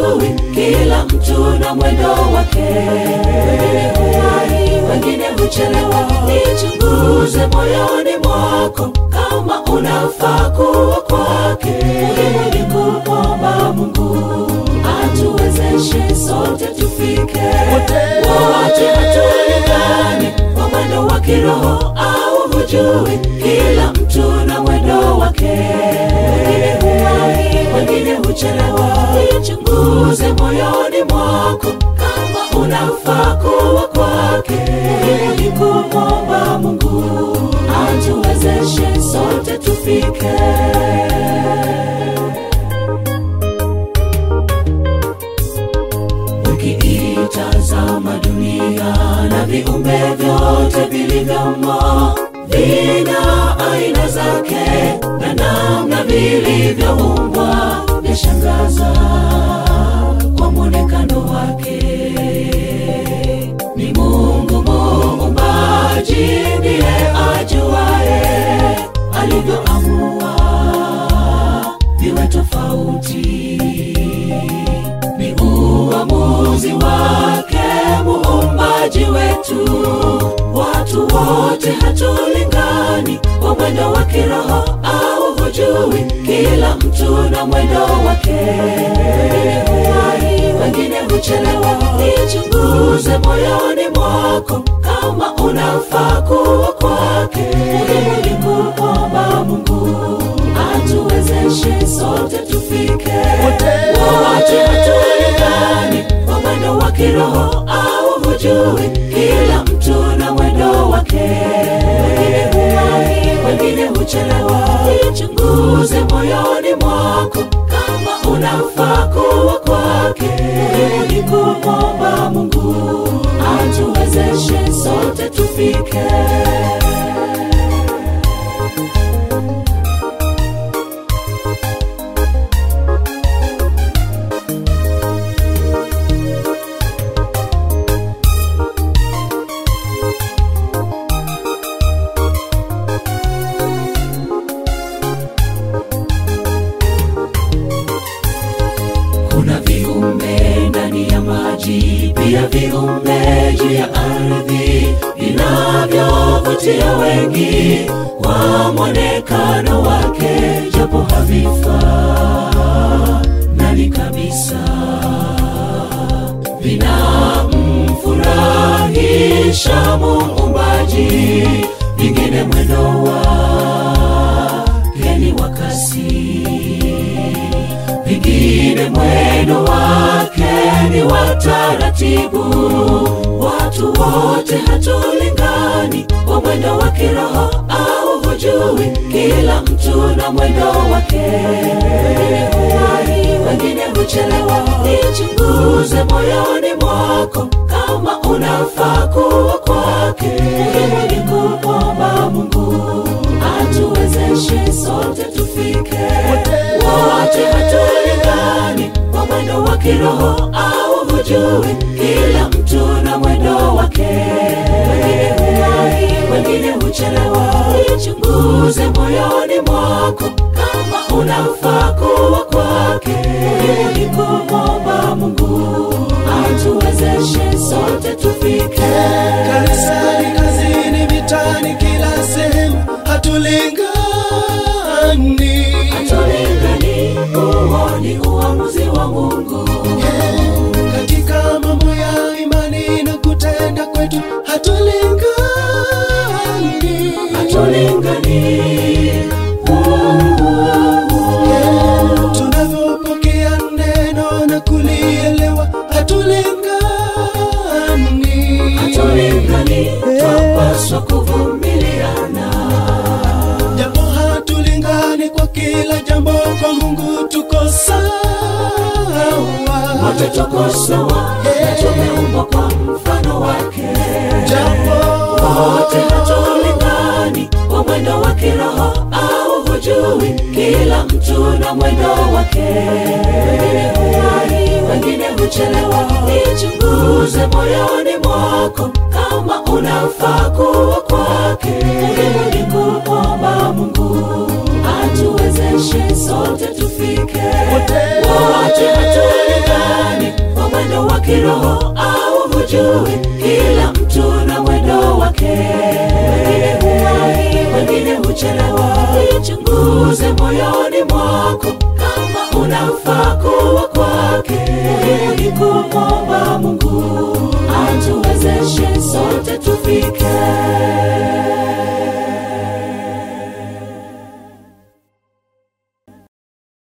hujui, kila mtu na mwendo wake. Wengine huwahi, wengine huchelewa. Nichunguze moyoni mwako kama unafaa kuwa kwake. Muhimu ni kumwomba Mungu atuwezeshe sote tufike. Wote hatulingani kwa mwendo wa kiroho au hujui, kila mtu na mwendo wake. Wengine huwahi, wengine huchelewa. Nichunguze moyoni mwako kama unafaa kuwa kwake. Muhimu ni kumwomba Mungu atuwezeshe sote tufike. Ukiitazama dunia na viumbe vyote vilivyomo, vina aina zake na namna vilivyoumbwa, vyashangaza kwa mwonekano wake. Ni Mungu muumbaji ndiye ajuaye alivyoamua viwe tofauti ni uamuzi wake muumbaji wetu. Watu wote hatulingani kwa mwendo wa kiroho au hujui, kila mtu na mwendo wake. Wengine huwahi, wengine huchelewa. Nichunguze moyoni mwako kama unafaa kuwa kwake. Muhimu ni kumwomba Mungu atuwezeshe sote tufike. Wote hatulingani kwa mwendo wa kiroho au hujui, kila mtu na mwendo wake. Wengine huwahi, wengine huchelewa. Nichunguze moyoni mwako kama unafaa kuwa kwake. Muhimu ni kumwomba Mungu atuwezeshe sote tufike. Kuna viumbe ndani ya maji, pia viumbe juu ya ardhi, vinavyovutia wengi kwa mwonekano wake, japo havifanani kabisa, vinamfurahisha Muumbaji, vingine mwendo wake ni wa kasi vingine mwendo wake ni wa taratibu. Watu wote hatulingani kwa mwendo wa kiroho au hujui, kila mtu na mwendo wake. Wengine huwahi, wengine huchelewa. Nichunguze moyoni mwako kama unafaa kuwa kwake. Muhimu ni kumwomba Mungu atuwezeshe sote tufike. Wote hatulingani kwa mwendo wa kiroho au hujui, kila mtu na mwendo wake. Wengine huwahi, wengine huchelewa. Nichunguze moyoni mwako kama unafaa kuwa kwake. Muhimu ni kumwomba Mungu atuwezeshe sote tufike. Kanisani, kazini, vitani, kila sehemu hatulingani. Hatulingani, huo ni uamuzi wa Mungu. Katika mambo ya imani na kutenda kwetu hatulingani. Hatulingani, Tunavyopokea neno na kulielewa hatulingani. hatulingani, twapaswa kuvumiliana. Japo hatulingani kwa kila jambo, kwa Mungu tuko sawa. Wote tuko sawa na tumeumbwa kwa mfano wake. Japo Wote hatulingani kwa mwendo wa kiroho au hujui, kila mtu na mwendo wake. Wengine huwahi, wengine huchelewa. Nichunguze moyoni mwako kama unafaa kuwa kwake. Muhimu ni kumwomba Mungu atuwezeshe sote tufike. Wote hatulingani tujue kila mtu na mwendo wake wengine huwahi wengine huchelewa ichunguze moyoni mwako kama unafaa kuwa kwake muhimu ni kumwomba mungu atuwezeshe sote tufike